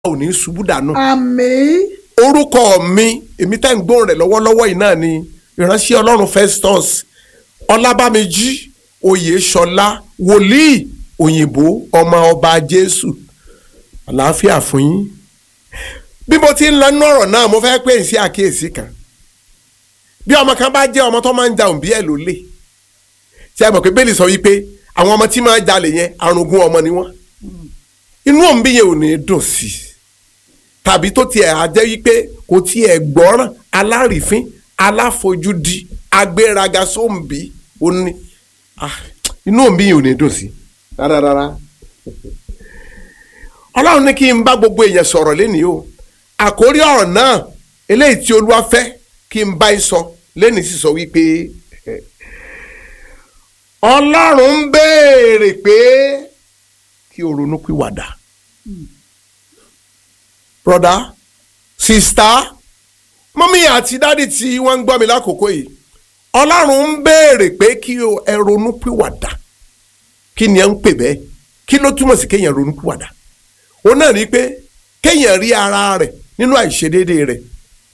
ò ní ṣubú dànù. àmín orúkọ mi èmi tẹ́ ń gbóhùn rẹ̀ lọ́wọ́lọ́wọ́ yìí náà ni ìránṣẹ́ ọlọ́run Festus ọlábàmíjì oyèṣọlá wòlíì òyìnbó ọmọ ọba jésù àlàáfíà fún yín bí mo ti ń lọ nínú ọ̀rọ̀ náà mo fẹ́ pè é sí àkíyèsí kan bí ọmọ kan bá jẹ́ ọmọ tó máa ń ja òǹbí ẹ̀ lólè tí a mọ̀ pé bẹ́ẹ̀lì sọ wípé àwọn ọmọ tí máa ń jalè yẹn arùngún ọmọ ni wọ́n inú òǹbí yẹn ò ní dùn sí i tàbí tó tiẹ̀ á jẹ́ wípé kò tiẹ̀ gbọ́ràn alárìífín aláfojúdi agbéraga sóǹbí ó ní ah, inú òǹbí yẹn ò ní dùn sí i rárá ọlọ́run ní kí n bá gbogbo èèyàn sọ̀rọ̀ lénìí o àkórí ọ̀rọ̀ náà eléyìí tí olúwa fẹ́ kí n bá yín sọ lénìí sì sọ wípé ọlọ́run ń béèrè pé kí o ronú pìwàdà broda sista mọ́mí àti dádì tí wọ́n ń gbọ́ mi lákòókò yìí ọlọ́run ń béèrè pé kí o ẹ ronú pìwàdà kí ni ẹ ń pè bẹ́ẹ̀ kí ló túmọ̀ sí kéèyàn ronú pìwàdà ó náà ní pé kéèyàn rí ara rẹ̀ nínú àìṣedéédé rẹ̀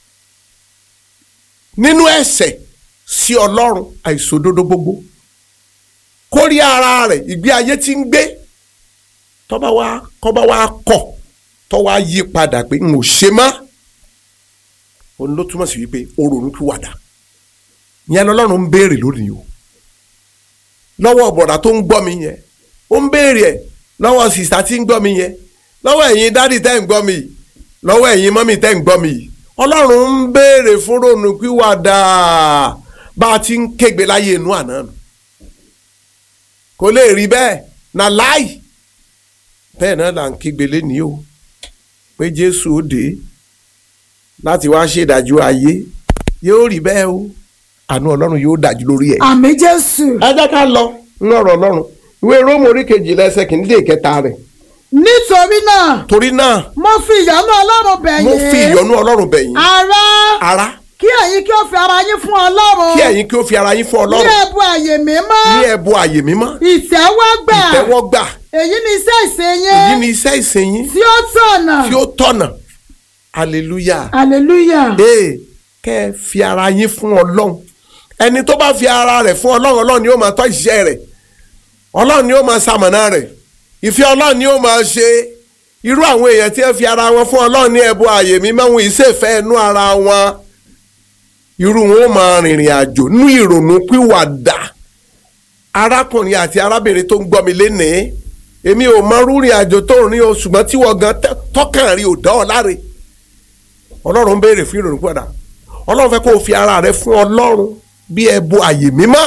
nínú ẹ̀ṣẹ̀ sí ọlọ́run àìṣòdodo gbogbo kó rí ara rẹ̀ ìgbé ayé tí ń gbé tọ́ba wa kọ́ba wa kọ̀ tọ́ wa yí padà pé n ò ṣe mọ́ òun ló túmọ̀ sí wípé o ronú pìwàdà ìyẹn lọ́lọ́run ń béèrè lónìí o lọ́wọ́ bọ̀dà tó ń gbọ́ mi yẹn ó ń béèrè ẹ̀ lọ́wọ́ sìsà tí ń gbọ́ mi yẹn lọ́wọ́ ẹ̀yin dádì tẹ́ ń gbọ́ mi yìí lọ́wọ́ ẹ̀yin mọ́mì tẹ́ ń gbọ́ mi yìí ọlọ́run ń béèrè fún ronú pìwàdà bá a ti ń kégbe láyé inú àná nù kò lè rí bẹ́ẹ̀ na láì bẹ́ẹ̀ náà là ń kégbe lénìí o pé jésù ó dé láti wá ṣèdájọ́ ayé yóò rí bẹ́ẹ̀ o àánú ọlọ́run yóò dájú lórí ẹ̀. àmín jésù ẹ jẹ́ ká lọ nínú ọ̀rọ̀ ọlọ́run ìwé róòmù orí kejìlá ẹsẹ̀ kìíní dé ìkẹta rẹ̀ nítorí náà torí náà mo fi ìyọ́nú ọlọ́run bẹ̀ yín mo fi ìyọ́nú ọlọ́run bẹ̀ yín ará ará kí ẹ̀yin kí ó fi ara yín fún ọlọ́run kí ẹ̀yin kí ó fi ara yín fún ní ọlọ́run ẹ̀bùn àyè mímọ́ ní ẹ̀bùn àyè mímọ́ ìtẹ́wọ́gbà ìtẹ́wọ́gbà èyí ni iṣẹ́ ìsìn èyí yín ni iṣẹ́ ìsìn yín tí ó tọ̀nà tí ó tọ̀nà hallelujah hallelujah ee kẹ́ ẹ fi ara yín fún ọlọ́run ẹni tó bá fi ara rẹ̀ fún ọlọ́run ọlọ́run ni ó máa tọ́ iṣẹ́ rẹ̀ ọlọ́run ni ó máa ṣamọ̀nà rẹ̀ ìfẹ́ ọlọ́run ni ó máa ṣe irú àwọn èèyàn tí ẹ fi ara wọn fún ọlọ́run ní ẹ̀bùn àyè mímọ́ wọn ìṣèfẹ́ ẹnu ara wọn irú wọn ó máa rìnrìn àjò nú ìrònú pìwàdà arákùnrin àti arábìnrin tó ń gbọ́ mi lénìí èmi ò mọ rúrin àjò tó ń rìn o ṣùgbọ́n tí wọ́n gan tẹ́- tọ́kàn rí ò dá ọ láre ọlọ́run ń béèrè fún ìrònú pìwàdà ọlọ́run fẹ́ kó o fi ara rẹ fún ọlọ́run bí ẹ̀bùn àyè mímọ́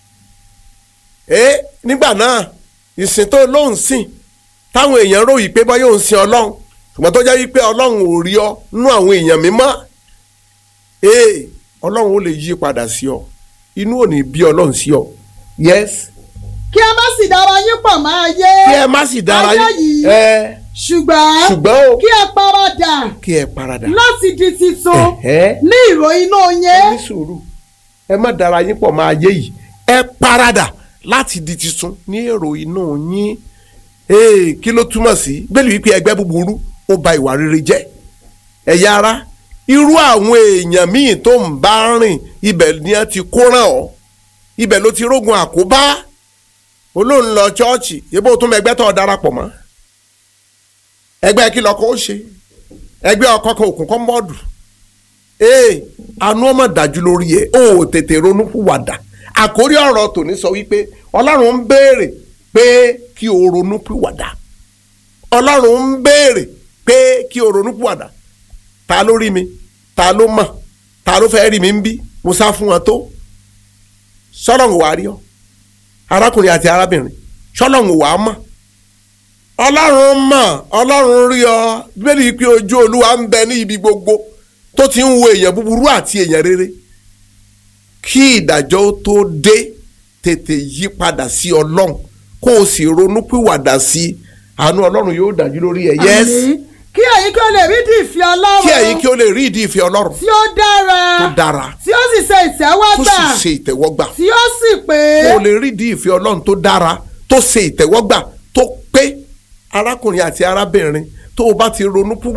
ẹ nígbà náà ìsìn tó lóun sìn táwọn èèyàn ròyìn pé bọ́ yóò sin ọlọ́run ṣùgbọ́n tó jẹ́ wípé ọlọ́run ò rí ọ nú àwọn èèyàn mímọ́ ee ọlọ́run ó lè yí padà sí ọ inú ò ní bí ọlọ́run sí ọ yes kí ẹ má sì dára yín pọ̀ máa yé kí ẹ má sì dára ayé yín yìí ẹ ṣùgbọ́n ṣùgbọ́n o kí ẹ paradà kí ẹ paradà láti di titun Ẹ̀hẹ́. ní ìró inú yín ní sùúrù ẹ má dára yín pọ̀ máa yé yìí ẹ paradà láti di tuntun ní èrò inú yín ee kí ló túmọ̀ sí bẹ́ẹ̀ wípé ẹgbẹ́ búburú ó ba ìwà rere jẹ́ ẹ̀yà ara irú àwọn èèyàn míì tó ń bá rìn ibẹ̀ ni wọ́n ti kó ràn ọ́ ibẹ̀ ló ti rógun àkóbá olóhùn lọ chọ́ọ̀chì yébó tún ẹgbẹ́ tó darapọ̀ mọ́ ẹgbẹ́ kí lọ́kọ́ ó ṣe ẹgbẹ́ ọkọ̀ kan òkùnkọ́ mọ́ọ̀dù ee àánú ọmọ dájú lórí ẹ ó tètè ronú pìwàdà àkórí ọ̀rọ̀ tòní sọ wípé ọlọ́run ń béèrè pé kí o ronú pìwàdà ọlọ́run ń béèrè pé kí o ronú pìwàdà ta ló rí mi ta ló mọ̀ ta ló fẹ́ rí mi ń bí mo sá fún wọn tó sọ́lọ́run wàá rí ọ arákùnrin àti arábìnrin sọ́lọ́run wàá mọ̀ ọlọ́run mọ̀ ọlọ́run rí ọ bíbélì pé ojú olúwa ń bẹ ní ibi gbogbo tó ti ń wo èèyàn búburú àti èèyàn rere kí ìdájọ́ ó tó dé tètè yí padà sí ọlọ́run kó o sì ronú pìwàdà sí i àánú ọlọ́run yóò dájú lórí ẹ yes Àmín. kí ẹ̀yin kí ó lè rí di ìfẹ́ ọlọ́run kí ẹ̀yin kí o lè rí ìdí ìfẹ́ ọlọ́run tí ó dára tó dára tí ó sì ṣe tó ìtẹ́wọ́gbà sì ṣe ìtẹ́wọ́gbà tí ó sì pé kó o lè rí ìdí ìfẹ́ ọlọ́run tó dára tó ṣe ìtẹ́wọ́gbà tó pé arákùnrin àti arábìnrin tó o bá ti ronú pìwàdà